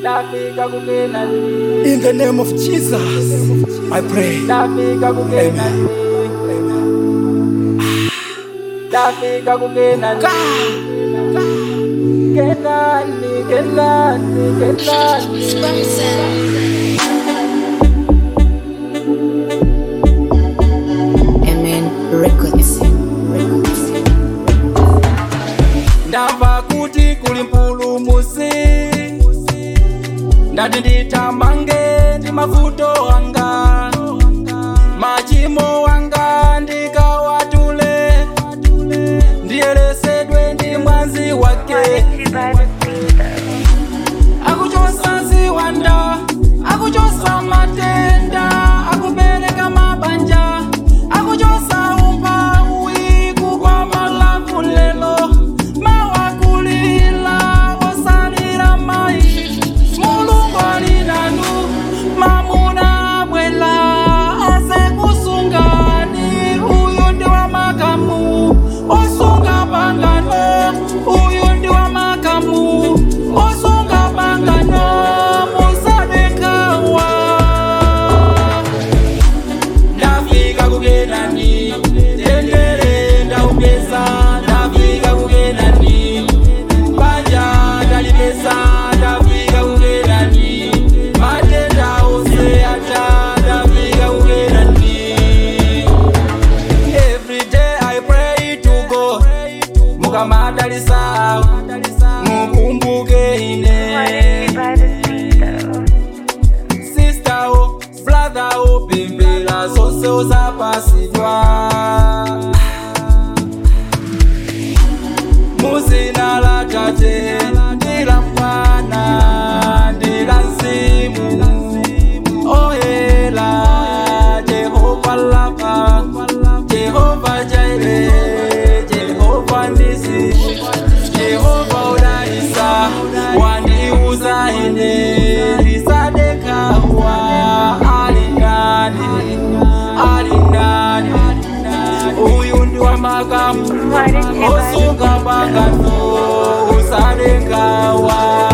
ndafika kukenani In the name of Jesus, I pray. ndafika kukenani ndafika kukenani kenani kenani kenani Amen Records. Records. ndamva kuti kuli mpulumusi ndati nditamange ndi mavuto anga machimo wanga ndikawatule ndiyeresedwe ndi mwazi wake akuchosa ziwanda akuchosa matenda akupereka mabanja akuchosa umphawi kugwa malavu lelo mawakulila osalira mayi mulungu ali nanu mamuna abwela asekusungani uyu ndi wa makamu osunga pangano uyu ndi wa makamu osunga pangano musadekawa ndafika kukenani tendere ndaupeza ndafika kukenani banja ndalipeza ndafika kukenani matenda ose ata ndafika kukenani every day i pray to god mukamadalisa mukumbuke ine sister o brother o pembela zonse uzapasidwa muzina la tate ndila mwana ndila mzimu oyela jehova lapa jehova jaire jehova ndisi jehova udaisa wandiuza ine lisadekawa alinani alinani uyu ndi wa makamu osunga pangano usadekawa